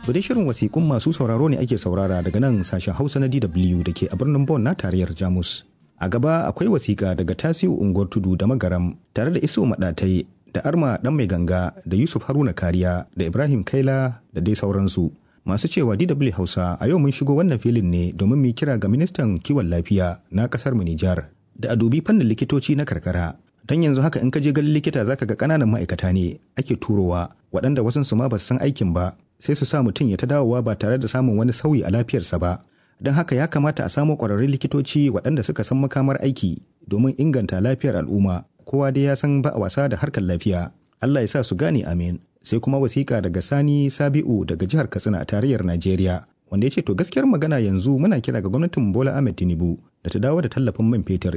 To dai shirin wasiƙun masu sauraro ne ake saurara daga nan sashen Hausa na DW da ke a birnin Bonn na tarayyar Jamus. A gaba akwai wasiƙa daga Tasiu Unguwar Tudu da Magaram tare da Isu Maɗatai da Arma Ɗan Mai Ganga da Yusuf Haruna Kariya da Ibrahim Kaila da dai sauransu. Masu cewa DW Hausa a yau mun shigo wannan filin ne domin mu kira ga ministan kiwon lafiya na ƙasar mu Nijar da a dubi fannin likitoci na karkara don yanzu haka in ka je ganin likita zaka ga ƙananan ma'aikata ne ake turowa waɗanda wasu su ma ba su san aikin ba sai su sa mutum ya ta dawowa ba tare da samun wani sauyi a lafiyarsa ba don haka ya kamata a samo ƙwararrun likitoci waɗanda suka san makamar aiki domin inganta lafiyar al'umma kowa dai ya san ba a wasa da harkar lafiya Allah ya sa su gane amin sai kuma wasiƙa daga Sani Sabi'u daga jihar Katsina a tarayyar Najeriya wanda ya ce to gaskiyar magana yanzu muna kira ga gwamnatin Bola Ahmed Tinubu da ta dawo da tallafin man fetur